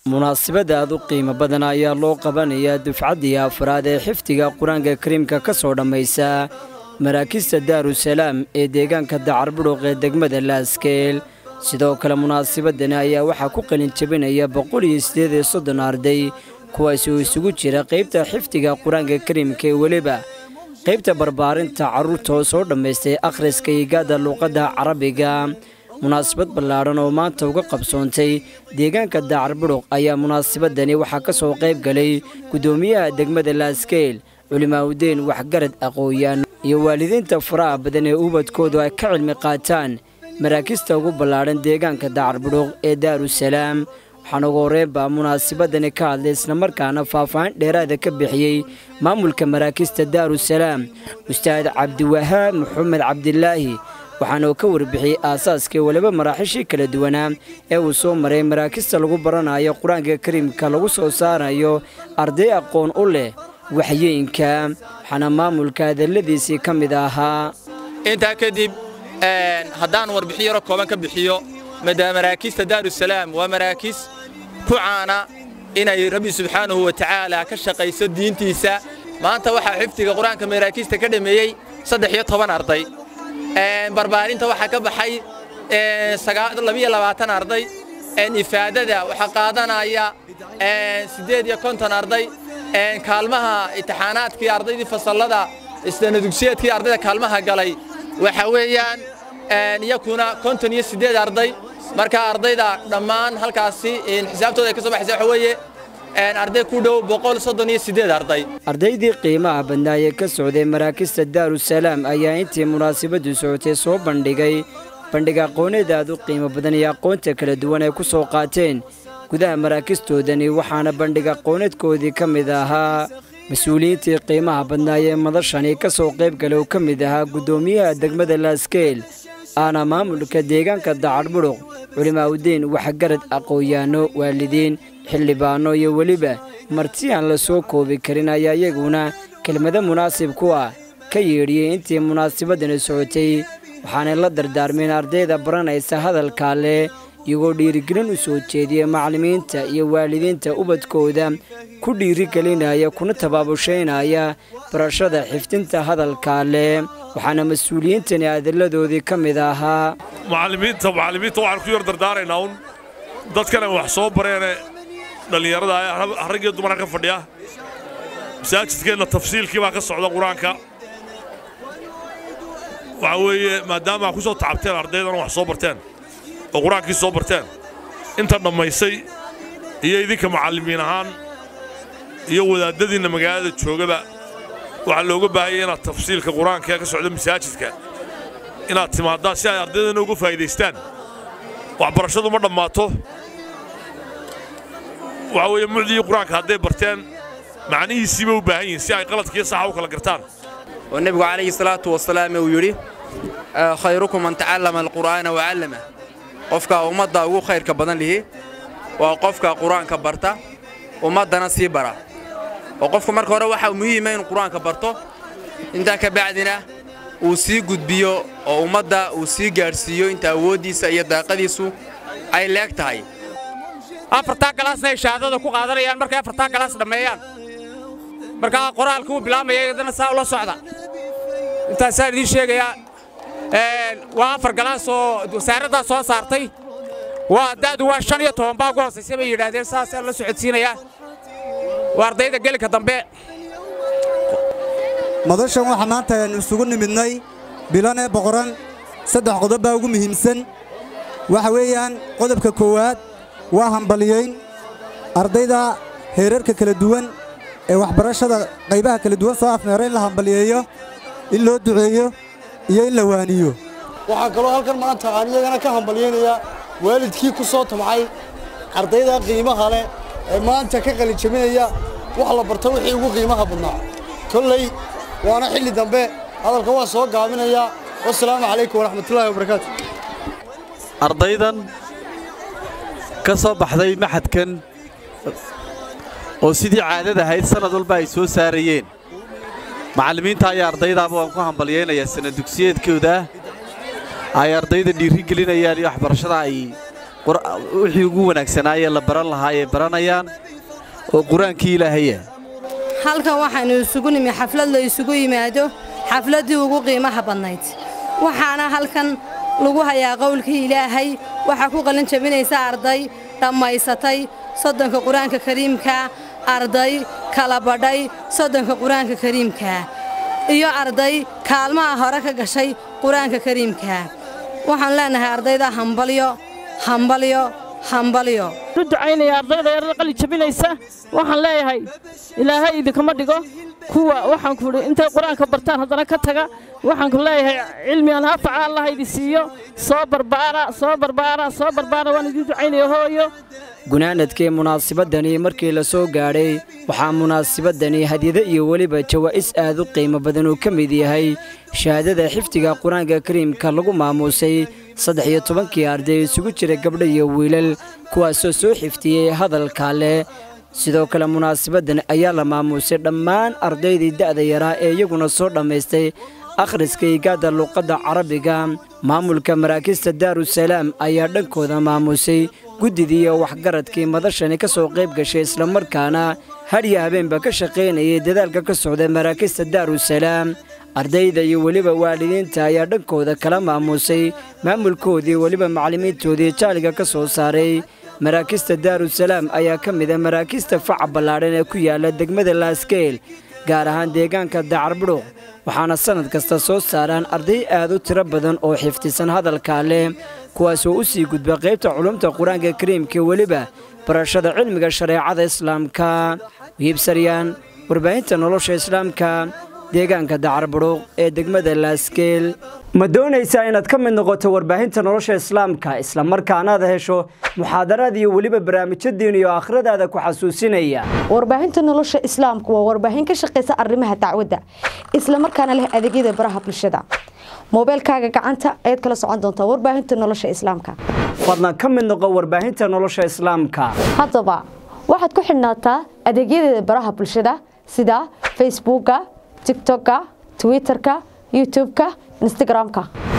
munaasabad aad u qiimo badan ayaa loo qabanayaa dufcaddii afraad ee xifdiga qur-aanka kariimka ka soo dhammaysa maraakista daarusalaam ee deegaanka dacarbudhuq ee degmada laaskeel sidoo kale munaasabadani ayaa waxaa ku qalin jebinaya boqol iyo siddeed iyo soddon arday kuwaasi oo isugu jira qaybta xifdiga qur-aanka kariimka ee weliba qaybta barbaarinta carruurta oo soo dhammaystay akhriska igaada luuqadda carabiga munaasabad ballaadhan oo maanta uga qabsoontay deegaanka daacarbudhuq ayaa munaasabadani waxaa ka soo qayb galay guddoomiyaha degmada laaskeel culimaawdeen waxgarad aqooyaan iyo waalidiinta faraha badan ee ubadkoodu ay ka cilmi qaataan maraakista ugu ballaadhan deegaanka daacarbudhuq ee daarusalaam waxaan ugu horreyn baa munaasabadani ka hadlay islamarkaana faahfaahin dheeraada ka bixiyey maamulka maraakista daarusalaam ustaad cabdiwahaab maxamed cabdilaahi waxaana uu ka warbixiyey aasaaskii weliba maraaxiishii kala duwanaa ee uu soo maray maraakista lagu baranayo qur-aanka kariimka lagu soo saarayo arday aqoon u leh waxyeenka waxaana maamulka hadalladiisii ka mid ahaa intaa kadib haddaan warbixin yaro kooban ka bixiyo maraakista daarusalaam waa maraakiis ku caana inay rabbi subxaanahu wa tacaala ka shaqayso diintiisa maanta waxaa xifdiga qur-aanka maraakiista ka dhameeyey saddex iyo toban arday barbaarinta waxaa ka baxay labiyo labaatan arday ifaadada waxaa qaadanaya siddeed iyo konton arday kaalmaha imtixaanaadkii ardaydii fasallada isdanadugsiyeedkii ardayda kaalmaha galay waxa weeyaan iyakuna konton iyo siddeed arday marka ardayda dhammaan halkaasi xisaabtooda ay ka soo baxaysa waxa weeye arday ku dhow boqol soddon iyo siddeed arday ardaydii qiimaha badnaa ee ka socday maraakista daarusalaam ayaa intii munaasabaddu socotay soo bandhigay bandhig aqooneed aad u qiimo badan iyo aqoonta kala duwan ay ku soo qaateen gudaha maraakistoodani waxaana bandhig aqooneedkoodii ka mid ahaa mas-uuliyiintii qiimaha badnaa ee madashani ka soo qayb gala oo ka mid ahaa guddoomiyaha degmada laaskeel aana maamulka deegaanka dacarbudhuq culimaawdiin waxgarad aqooyaano waalidiin xildhibaanno iyo weliba marti aan la soo koobi karin ayaa iyaguna kelmado munaasib ku ah ka yeedhiyey intii munaasabadani socotay waxaanay la dardaarmeen ardayda baranaysa hadalkaa leh iyagoo dhiirigelin u soo jeediya macallimiinta iyo waalidiinta ubadkooda ku dhiirigelinaya kuna tabaabushaynaya barashada xifdinta hadalkaa leh waxaana mas-uuliyiintani adalladoodii ka mid ahaa macallimiinta macallimiinta waxaan ku yar dardaaraynaa un dadkan ay wax soo bareene dhallinyarada rag iyo dumarka ka fadhiya masaajidkeenna tafsiilkii baa ka socda qur-aanka waxaa weeye maadaama aa ku soo tacabteen ardaydana wax soo barteen oo qur-aankii soo barteen inta dhammaysay iyo idinka macallimiin ahaan iyo wadaadadiinna magaalada joogaba waxaa looga baahaya inaad tafsiilka qur-aanka ee ka socda masaajidka inaad timaaddaa si ay ardaydana uga faa'iidaystaan waxbarashadu ma dhammaato waxaa weeye mucdigii qur-aanka hadday barteen macnihiisiiba u baahan yihiin si ay qaladkiiyo saxa u kala gartaan oo nebigu calayhi salaatu wasalaam uu yidhi khayrukum man tacallama alqur'aana wacallama qofka ummadda ugu khayrka badan lihi waa qofka qur-aanka barta ummaddana sii bara oo qofku marka hore waxaa muhiima inuu qur-aanka barto intaa ka bacdina uu sii gudbiyo oo ummadda uu sii gaadhsiiyo inta awooddiisa iyo daaqadiisu ay leeg tahay afartaa galaasna ay shahaadada ku qaadanayaan markay afartaa galaas dhammeeyaan markaa qoraalka uu bilaamaya iyadana saa ula socda intaasaan idiin sheegayaa waa afar galaas oo wasaaraddaa soo saartay waa da'du waa shan iyo toban baa ugu hoosaysa bay yidhaahdeen saasaan la socodsiinayaa waa ardayda gelinka dambe madashan waxaa maanta aynu isugu nimidnay bilanee boqoran saddex qodob baa ugu muhiimsan waxa weeyaan qodobka koowaad waa hambaliyayn ardayda heerarka kala duwan ee waxbarashada qaybaha kala duwan soo afmeera in la hambaliyeeyo in loo duceeyo iyo in la waaniyo waxaa kaloo halkan maanta aan iyagana ka hambalyaynayaa waalidkii ku soo tabcay ardayda qiimaha leh ee maanta ka qalinjabinaya wax la barta wixii ugu qiimaha badnaa kolley waana xilli dambe hadalka waa soo gaabinayaa wasalaamu calaykum waraxmatullaahi wabarakaatu ardaydan ka soo baxday maxadkan oo sidii caadada ahayd sannad walba ay soo saarayeen macallimiinta ayaa ardaydaaba waan ku hambalyaynayaa sanad dugsiyeedkooda ay ardayda dhiiri gelinayaan iyo waxbarashada ay wixii ugu wanaagsanaayee la baran lahaa ay baranayaan oo qur-aankii ilaahaya halkan waxaynu isugu nimi xaflad la isugu yimaado xafladdii ugu qiimaha badnayd waxaana halkan lagu hayaa qowlkii ilaahay waxaa ku qalin jabinaysa arday dhammaysatay soddonka qur-aanka kariimka arday kala badhay soddonka qur-aanka kariimka iyo arday kaalmaha hore ka gashay qur-aanka kariimka waxaan leennahay ardayda hambalyo hambalyo hambalyo u ducaynaya ardayda yarada qali jabinaysa waxaan leeyahay ilaahay idinkama dhigo kuwa waxaan ku idhi intay qur-aanka bartaan haddana ka taga waxaan ku leeyahay cilmi aan hafaca allah idi siiyo soo barbaara soo barbaara soo barbaara waan idiin ducaynaya hooyo gunaanadkii munaasabadani markii la soo gaadhay waxaa munaasabadani hadyado iyo weliba jawaa'is aad u qiimo badan uu ka mid yahay shahaadada xifdiga qur-aanka kariimka lagu maamuusay saddex iyo tobankii arday isugu jira gabdho iyo wiilal kuwaasoo soo xifdiyey hadalka leh sidoo kale munaasabaddan ayaa la maamuusay dhammaan ardaydii da'da yaraa ee iyaguna soo dhammaystay akhriska igaadda luuqadda carabiga maamulka maraakista daarusalaam ayaa dhankooda maamuusay guddidii iyo waxgaradkii madashani ka soo qayb gashay islamarkaana hadhiya habeenba ka shaqaynayay dadaalka ka socda maraakista daarusalaam ardayda iyo weliba waalidiinta ayaa dhankooda kala maamuusay maamulkoodii weliba macallimiintoodii jaaliga ka soo saaray maraakista daarusalaam ayaa ka mida maraakista faca ballaadhan ee ku yaala degmada laaskeel gaar ahaan deegaanka dacarbudhuq waxaana sannad kasta soo saaraan arday aad u tiro badan oo xifdisan hadalkaa leh kuwaasoo u sii gudba qaybta culumta qur-aanka kariimka weliba barashada cilmiga shareecada islaamka wiibsaryaan warbaahinta nolosha islaamka deegaanka dacarbudhuq ee degmada laaskeel ma doonaysaa inaad ka mid noqoto warbaahinta nolosha islaamka islamarkaanaad hesho muxaadaraad iyo weliba barnaamijyo diin iyo aakhiradaada ku xasuusinaya warbaahinta nolosha islaamku waa warbaahin ka shaqaysa arrimaha dacwadda islamarkaana leh adeegyada baraha bulshada moobeelkaaga gacanta ayaad kala socon doontaa warbaahinta nolosha islaamka fadlan ka mid noqo warbaahinta nolosha islaamka haddaba waxaad ku xidhnaataa adeegyadeeda baraha bulshada sida facebooka tigtokka twitterka youtubeka instagramka